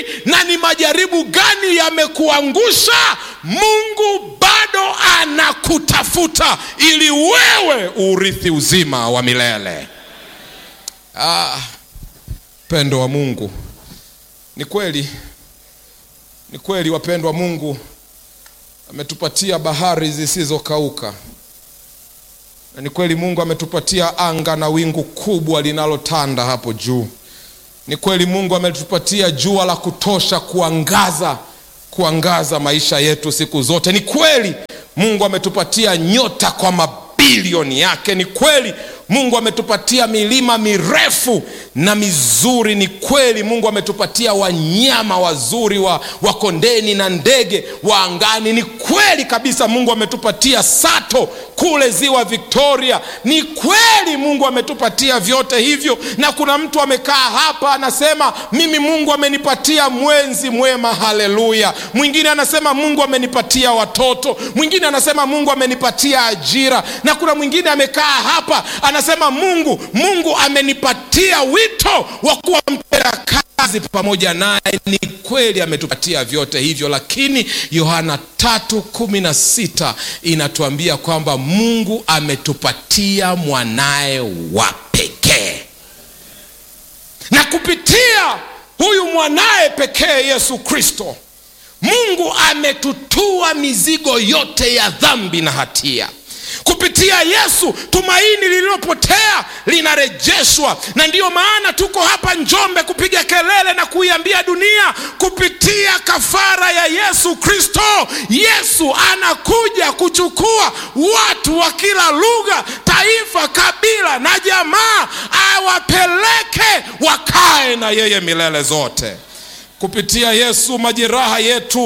na ni majaribu gani yamekuangusha mungu bado anakutafuta ili wewe urithi uzima wa milele ah, pendo wa mungu ni kweli ni kweli wapendwa mungu ametupatia bahari zisizokauka na ni kweli mungu ametupatia anga na wingu kubwa linalotanda hapo juu ni kweli mungu ametupatia jua la kutosha kuangaza kuangaza maisha yetu siku zote ni kweli mungu ametupatia nyota kwa mabilioni yake ni kweli mungu ametupatia milima mirefu na mizuri ni kweli mungu ametupatia wanyama wazuri wa, wa kondeni na ndege wa angani ni kweli kabisa mungu ametupatia sato kule ziwa victoria ni kweli mungu ametupatia vyote hivyo na kuna mtu amekaa hapa anasema mimi mungu amenipatia mwenzi mwema haleluya mwingine anasema mungu amenipatia watoto mwingine anasema mungu amenipatia ajira na kuna mwingine amekaa hapa anasema mungu mungu amenipatia wito wa kuwa mpera kazi pamoja naye ni kweli ametupatia vyote hivyo lakini yohana tatu kumi na sita inatuambia kwamba mungu ametupatia mwanaye wa pekee na kupitia huyu mwanaye pekee yesu kristo mungu ametutua mizigo yote ya dhambi na hatia kupitia yesu tumaini lililopotea linarejeshwa na ndiyo maana tuko hapa njombe kupiga kelele na kuiambia dunia kupitia kafara ya yesu kristo yesu anakuja kuchukua watu wa kila lugha taifa kabila na jamaa awapeleke wakae na yeye milele zote kupitia yesu majeraha yetu